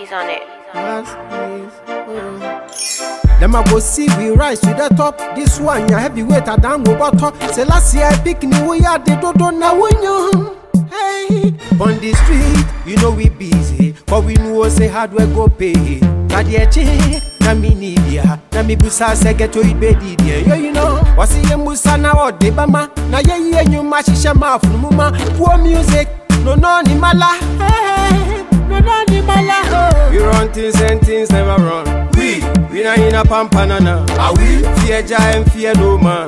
Caskeys on it. Them I go see we rise to the top. This one ya heavyweight I down go bottom. Say last year I pick me we are the dodo now we know. Hey, on the street you know we busy, but we know say hard work go pay. Kadieche na mi ni bia na mi busa se get to it be di dia. Yo you know, wasi ye musa na o de bama na ye ye nyuma shisha ma funu ma. Poor music no no ni mala. Hey, no no ni mala. Oh. We run things and things never run. We, we not in a pampanana. Are we? Fear giant, fear no man.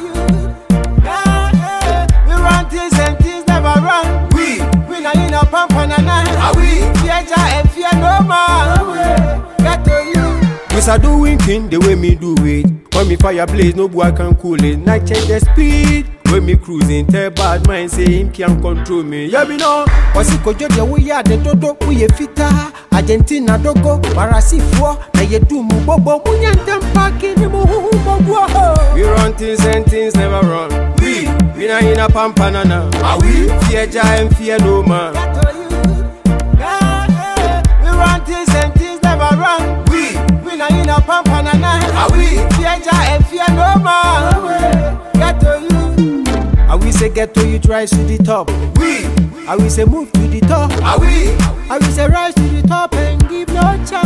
We run things and things never run. We, We not in a pump and a nine. are we? Fear Jah and fear no man. Get to you. We start doing king the way me do it. When me fire blaze, no boy can cool it. Night change the speed. When me cruising, tell bad mind say him can't control me. Yeah, me know. Wasi kojo de wo ya de dodo wo ye fita Argentina dogo barasifoɔ na ye du mu bobo munya ntem paki ni mu huhu bobo We run things and things never run. We, we not in a pampanana. Are we? Fear giant, fear no man. Get to you. Yeah, yeah. We run things and things never run. We, We not in a pump and a nine. are we? Fear Jah and fear no man. Get to you. I will say get to you, rise to the top. We, I will say move to the top. are we? I will say rise to the top and give no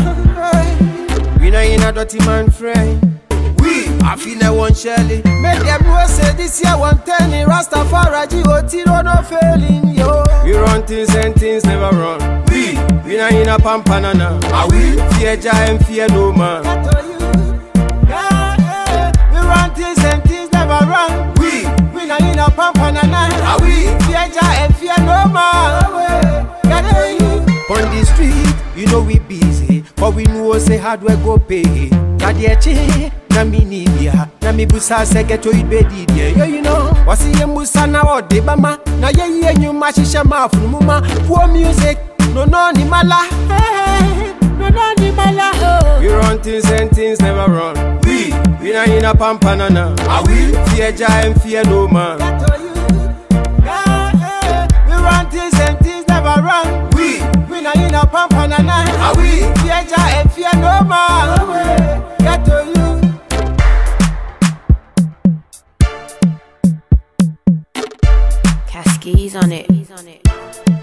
chance. We not in a dirty man friend. We, I feel like one Shelly. Make them know say this year one ten in Rastafari G.O.T. no failing yo. We run things and things never run. We, we not in a pampanana. Are we? Fear giant, fear no man. Get to you. Yeah, yeah. We run things and things never run. We, We not in a pump and a nine. are we? Fear Jah and fear no man. Get to you. On the street, you know we busy, but we know say hard work go pay. Kadieche na mi ni bia, na mi busa se get to it be di dia. Yo you know, wasi ye musa na o de bama, na ye ye nyuma shisha ma funu ma. Poor music, no no ni mala. Hey, no no ni mala. Oh. We run things and things never run. We, we not in a pampanana. Are we? Fear giant, fear no man. Get to you. Yeah, yeah. We run things and things never run. We, We not in a pump and a nine. are we? Fear Jah and fear no man. Get to you. Caskeys on it.